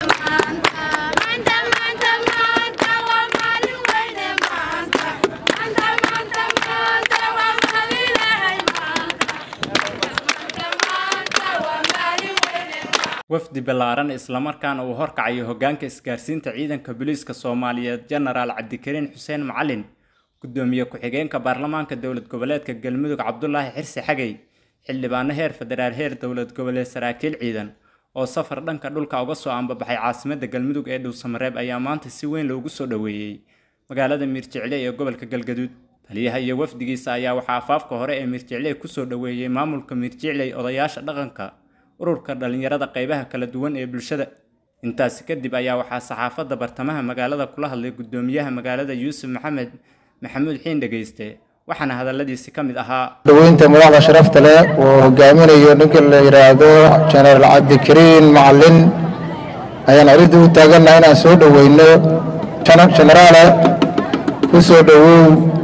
wafdi ballaaran islamarkaana uu horkacayo hoggaanka isgaarsiinta ciidanka booliiska soomaaliyeed jenaraal cabdikariin xuseen macalin gudoomiye ku-xigeenka baarlamaanka dowlad goboleedka galmudug cabdulaahi xirsi xagey xildhibaano heer federaal heer dowlad goboleed saraakiil ciidan oo safar dhanka dhulka uga soo ambabaxay caasimadda galmudug ee dhuusamareeb ayaa maanta si weyn loogu soo dhoweeyey magaalada miirjecle ee gobolka galgaduud taliyaha iyo wafdigiisa ayaa waxaa afaafka hore ee miirjecle kusoo dhoweeyey maamulka miirjecley odayaasha dhaqanka ururka dhalinyarada qeybaha kala duwan ee bulshada intaasi kadib ayaa waxaa saxaafadda bartamaha magaalada kula hadlay gudoomiyaha magaalada yuusuf maxamed maxamuud xiin dhegeyste waxaana hadaladiisi ka mid ahaa dhaweynta madaxda sharafta leh oo hogaaminayo ninka la yidhaahdo jenaraal cabdikariin macalin ayaan arrinta u taagannaha inaan soo dhoweyno jenaraale ku soo dhowow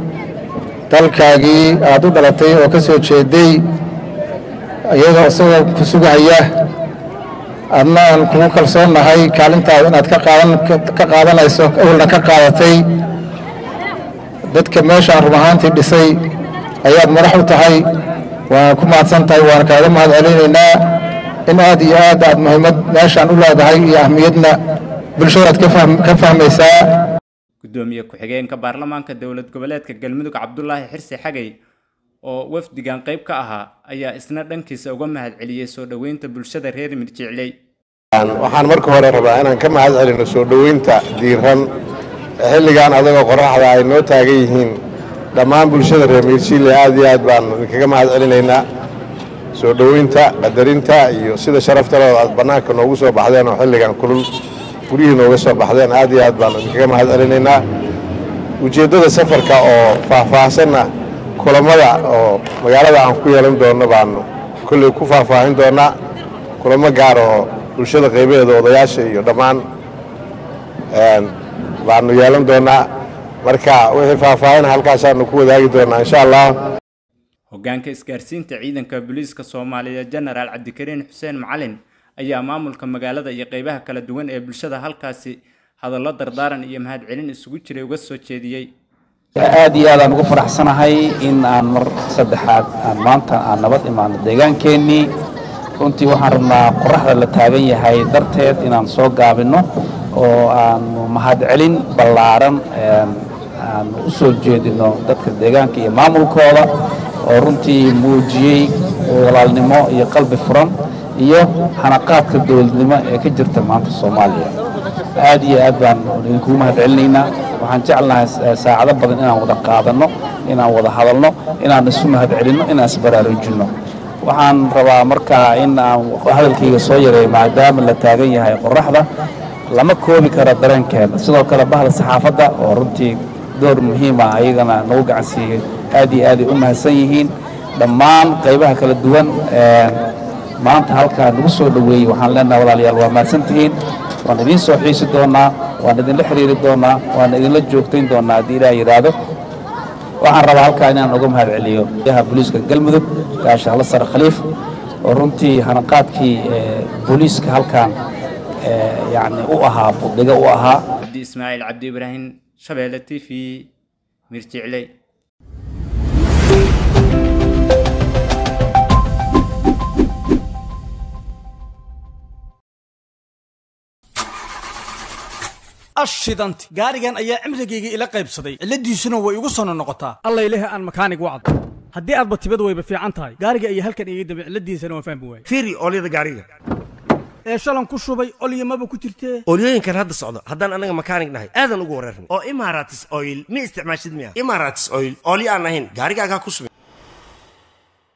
dalkaagii aad u dhalatay oo ka soo jeeday iyadoo isagoo ku sugahaya adna aan kugu kalsoonnahay kaalintaada inaad ka qaadanayso awalna ka qaadatay dadka meeshaan run ahaantii dhisay ayaad madax u tahay waana ku mahadsan tahay waana kaaga mahad celinaynaa in aad iyo aad aad muhiimad meeshaan u leedahay iyo ahmiyadna bulshadaad ka fahmaysaa gudoomiye ku-xigeenka baarlamaanka dowlad goboleedka galmudug cabdulaahi xirsi xagey oo wafdigan qayb ka ahaa ayaa isna dhankiisa uga mahad celiyey soo dhoweynta bulshada reer mirjicley waxaan marka hore rabaa inaan ka mahad celino soo dhoweynta diiran xilligan adagoo qoraxda ay noo taagan yihiin dhammaan bulshada reer mirjicley aad iyo aad baan idinkaga mahad celinaynaa soo dhoweynta qadarinta iyo sida sharaftalooda aad bannaanka noogu soo baxdeen oo xilligan kulul guryihii nooga soo baxdeen aad iyo aad baan idinkaga mahad celinaynaa ujeeddada safarka oo faahfaahsanna kulamada oo magaalada aan ku yeelan doonno baanu kolley ku faahfaahin doonnaa kulamo gaar oo bulshada qaybaheeda odayaasha iyo dhammaan baanu yeelan doonnaa marka wixii faahfaahin halkaasaanu ku wadaagi doonnaa insha allah hoggaanka isgaarsiinta ciidanka booliiska soomaaliyeed jenaraal cabdikariin xuseen macalin ayaa maamulka magaalada iyo qeybaha kala duwan ee bulshada halkaasi hadallo dardaaran iyo mahadcelin isugu jiray uga soo jeediyey aad iyo aad aan ugu faraxsanahay in aan mar saddexaad aan maanta aan nabad imaano deegaankeenii runtii waxaan rabnaa qoraxda la taagan yahay darteed inaan soo gaabinno oo aanu mahadcelin ballaaran aan u soo jeedino dadka deegaanka iyo maamulkooda oo runtii muujiyey walaalnimo iyo qalbi furan iyo hanaqaadka dowladnimo ee ka jirta maanta soomaaliya aad iyo aad baan idinkugu mahadcelinaynaa waxaan jeclahay saacado badan inaan wada qaadanno inaan wada hadalno inaan isu mahadcelinno inaan isbaraarujinno waxaan rabaa markaa in aan hadalkayga soo yareeyo maadaama la taagan yahay qoraxda lama koobi karo dareenkeena sidoo kale bahda saxaafadda oo runtii door muhiima ayagana nagu gacansiiyey aad iyo aaday u mahadsan yihiin dhammaan qaybaha kala duwan maanta halkaa nagu soo dhoweeyey waxaan leenahay walaalayaal waa mahadsantihiin waan idiin soo xiisi doonnaa waan idinla xiriiri doonnaa waan idinla joogtayn doonnaa haddii ilaah yidhaahdo waxaan rabaa halkaa inaan uga mahad celiyo yaha booliiska galmudug gaashaalla sare khaliif oo runtii hanaqaadkii booliiska halkan yacni u ahaa budhiga u ahaa cabdi ismaaciil cabdi ibraahim shabeelle t v mirjicley ashidanti gaarigan ayaa cimrigayga ila qaybsaday cilladiisuna way igu sono noqotaa alla ilahi aan makaanig wacd haddii aadba tibad wayba fiican tahay gaariga ayaa halkan iga dambe cilladiisana waan fahmi waayey fiiri oolyada gaariga ee shalan ku shubay olyamaba ku jirtee oolyooyinkan hadda socdo haddaan annaga makaanig nahay aadan ugu wareerna oo imaratis oil ma isticmaashid miya imaratis oil oolyo aan ahayn gaarigaagaa ku subin